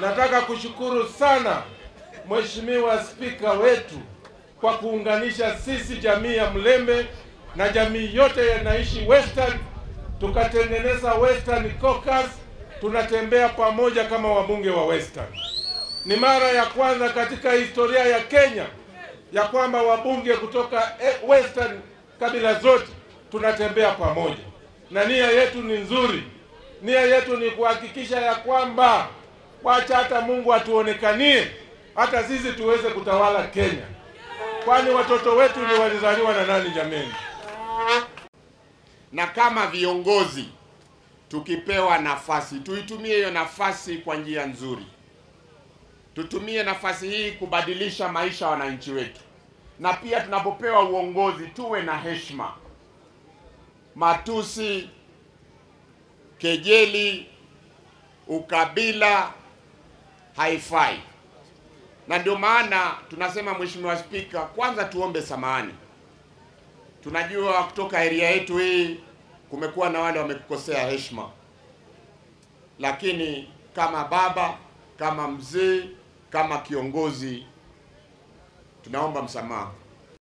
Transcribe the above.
Nataka kushukuru sana Mheshimiwa Spika wetu kwa kuunganisha sisi jamii ya Mlembe na jamii yote yanaishi Western, tukatengeneza Western Caucus, tunatembea pamoja kama wabunge wa Western. Ni mara ya kwanza katika historia ya Kenya ya kwamba wabunge kutoka eh, Western kabila zote tunatembea pamoja, na nia yetu ni nzuri. Nia yetu ni kuhakikisha ya kwamba wacha hata Mungu atuonekanie, hata sisi tuweze kutawala Kenya, kwani watoto wetu ni walizaliwa na nani jameni? na kama viongozi tukipewa nafasi tuitumie hiyo nafasi kwa njia nzuri. Tutumie nafasi hii kubadilisha maisha ya wananchi wetu, na pia tunapopewa uongozi tuwe na heshima. Matusi, kejeli, ukabila haifai, na ndio maana tunasema, Mheshimiwa Spika, kwanza tuombe samahani. Tunajua kutoka area yetu hii kumekuwa na wale wamekukosea heshima, lakini kama baba, kama mzee, kama kiongozi, tunaomba msamaha.